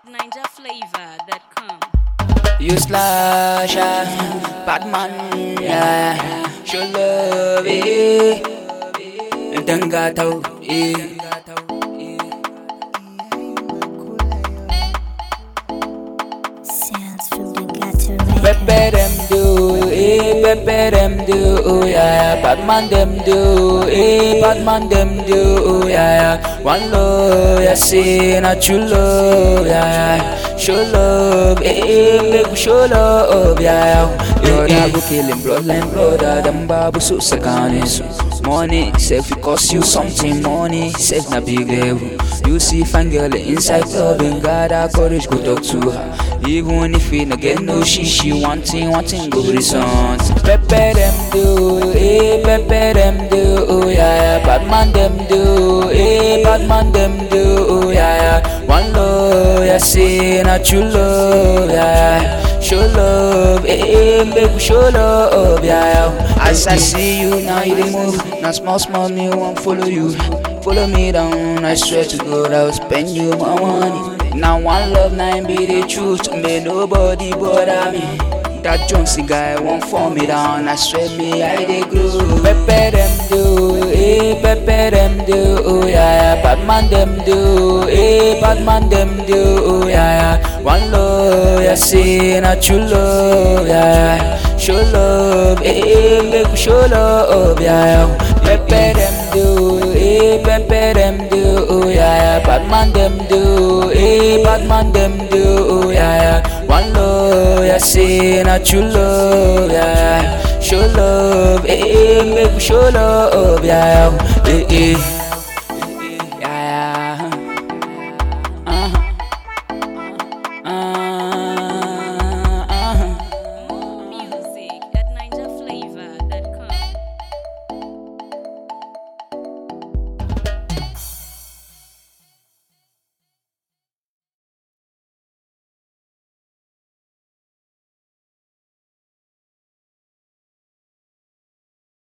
NinjaFlavor.com. You slash, ah, bad man, yeah. Show love, eh. Dan gatau, eh. Sounds from the gutter Pepe them do, eh. Pepe them do, oh yeah, yeah. Bad man them do, eh. Bad man them do, oh yeah, yeah. One love, yeah, say not true love, yeah, yeah. Show love, eh. Make we show love, yeah, yeah. Brother go kill him, bloodline brother. Them babu so sakanis. Money, self it cost you something. Money, self na big level. You see fine girl inside club and got that courage go talk to her. Even if you no get no shit, she wanting, wanting go resort. Pepe them do, eh, pepe them do, oh yeah, yeah. Bad man them do, eh, bad man them do, oh yeah, yeah. One love, yeah, say not you love, yeah, yeah. Show love, eh, eh, make we show love, yeah, yeah. As I see you now, you dey move. Now small, small, me won't follow you. Follow me down, I swear to God, I'll spend you my money. Now one love, nine be the truth. May nobody bother me. That Jonesy guy won't fall me down. I swear me, I dey grow. Pepe them do, eh, pepe them do, oh yeah, yeah. Bad man them do, eh, bad man them do, oh yeah, yeah. One love, yeah, say not you love, yeah, yeah. Show love, eh, eh, make we show love, yeah, yeah. Pepe them do, eh, pepe them do, oh yeah, yeah. Bad man them do, eh, bad man them do, oh yeah, yeah. One love, yeah, say not you love, yeah, yeah. Show love, eh, eh, make we show love, yeah, yeah. Eh, eh.